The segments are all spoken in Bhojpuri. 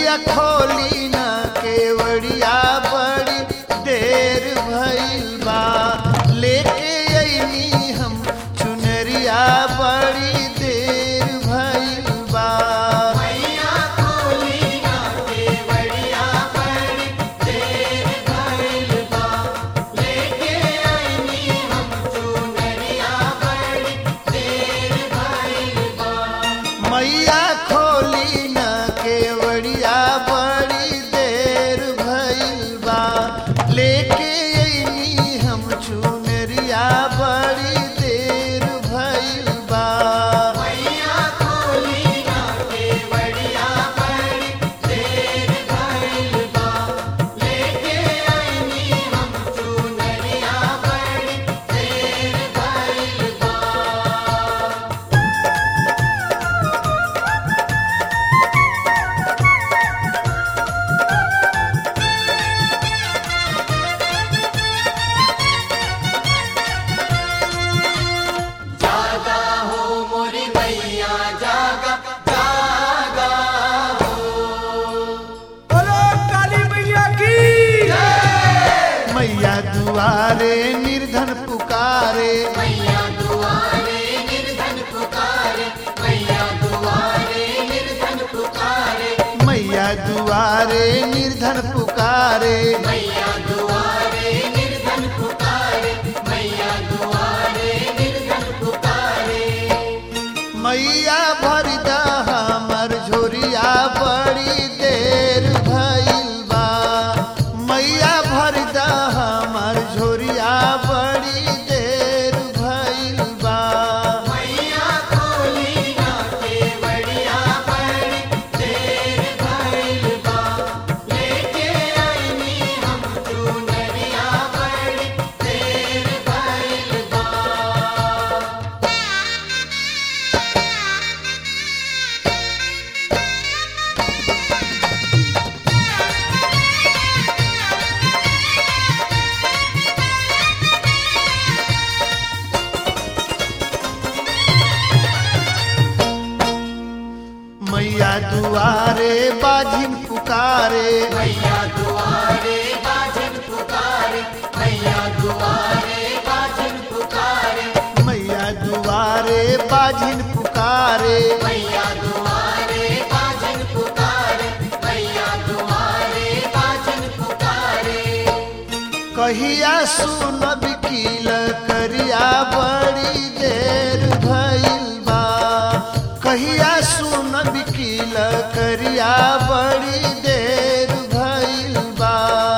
मैया खोली न केवड़िया बड़ी देर भइल बा लेके अइनी हम चुनरिया बड़ी देर भइल बा मैया खोली न केवड़िया बड़ी देर भइल बा लेके अइनी हम चुनरिया बड़ी देर भइल बा बोलो काली मैया की मैया दुआरे निर्धन पुकारे मैया दुआरे निर्धन पुकारे मैया भरदा हमर झोरिया बड़ी देर भइल बा मैया भरदा हमर झोरिया बड़ी देर भइल बा मैया दुआरे बाजिन पुकारे मैया दुआरे बाजिन पुकारे कहिया सुनब कील करिया बड़ी देर भइल बा कहिया सुनब कील करिया बड़ी देर भइल बा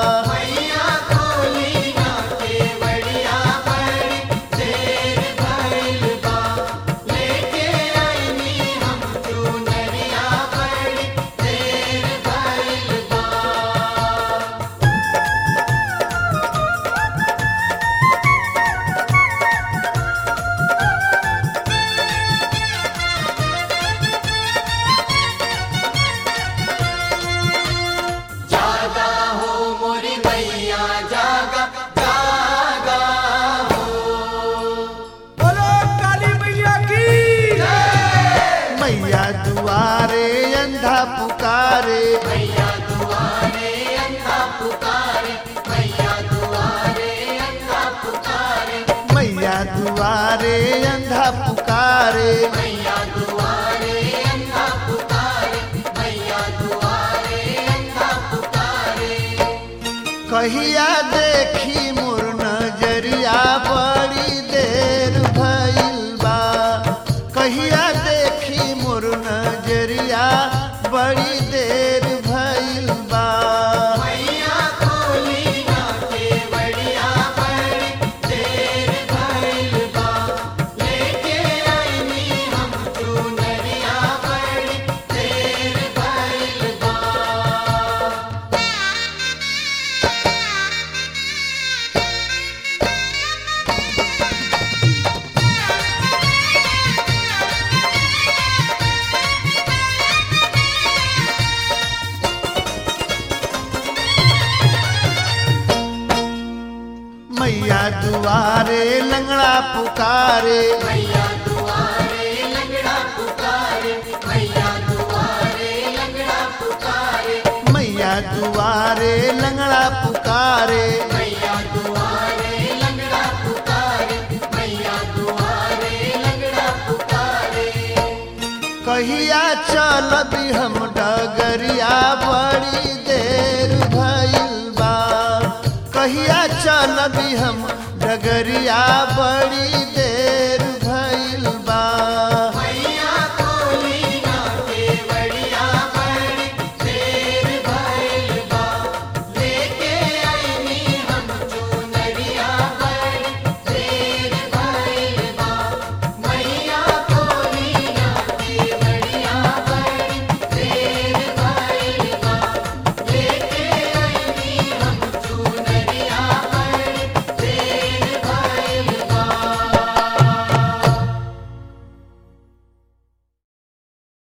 बोलो काली मैया की मैया दुआरे अंधा पुकारे मैया दुआरे अंधा पुकारे कहिया देखी मोर नजरिया बड़ी देर भइल बा कहिया देखी मोर नजरिया बड़ी देर भइल बा मैया दुआरे लंगड़ा पुकारे मैया दुआरे लंगड़ा पुकारे मैया दुआरे लंगड़ा पुकारे दुआरे लंगड़ा पुकारे मैया दुआरे लंगड़ा पुकारे मैया दुआरे लंगड़ा पुकारे कहिया चलबी हम डगरिया बड़ी देर भइल बा कहिया चलबी हम डगरिया बड़ी देर